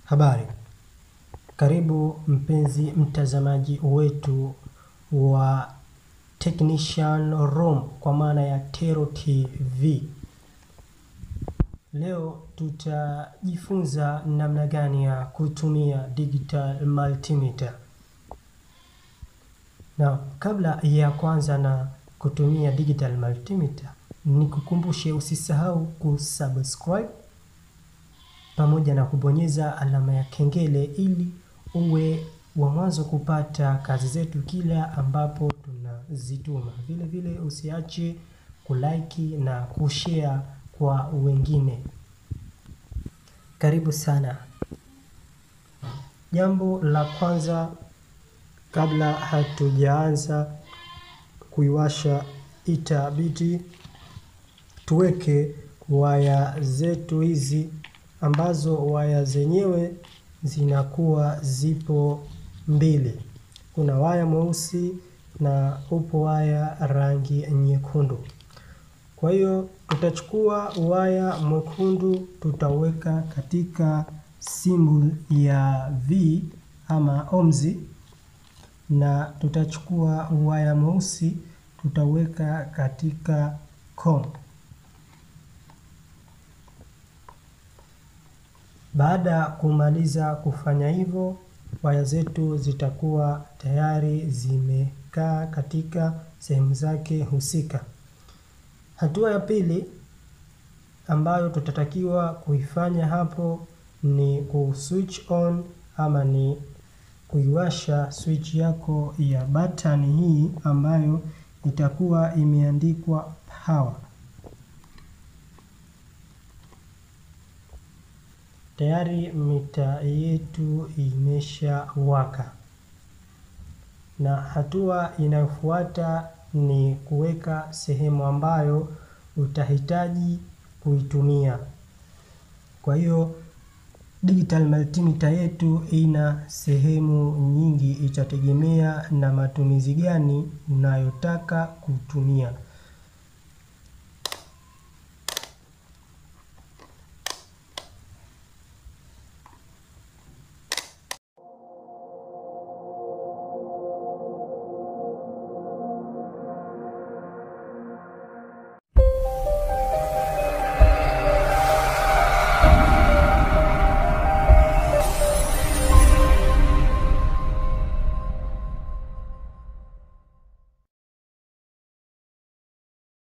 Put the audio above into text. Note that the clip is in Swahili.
Habari, karibu mpenzi mtazamaji wetu wa Technician Room kwa maana ya Tero TV. Leo tutajifunza namna gani ya kutumia digital multimeter. Na kabla ya kwanza na kutumia digital multimeter, nikukumbushe usisahau kusubscribe pamoja na kubonyeza alama ya kengele ili uwe wa mwanzo kupata kazi zetu kila ambapo tunazituma. Vile vile usiache kulike na kushare kwa wengine. Karibu sana. Jambo la kwanza kabla hatujaanza kuiwasha itabidi tuweke waya zetu hizi ambazo waya zenyewe zinakuwa zipo mbili. Kuna waya mweusi na upo waya rangi nyekundu. Kwa hiyo tutachukua waya mwekundu tutaweka katika symbol ya V ama ohms na tutachukua waya mweusi tutaweka katika com. Baada ya kumaliza kufanya hivyo, waya zetu zitakuwa tayari zimekaa katika sehemu zake husika. Hatua ya pili ambayo tutatakiwa kuifanya hapo ni kuswitch on ama ni kuiwasha switch yako ya button hii ambayo itakuwa imeandikwa power. Tayari mita yetu imeshawaka, na hatua inayofuata ni kuweka sehemu ambayo utahitaji kuitumia. Kwa hiyo digital multimeter yetu ina sehemu nyingi, itategemea na matumizi gani unayotaka kutumia.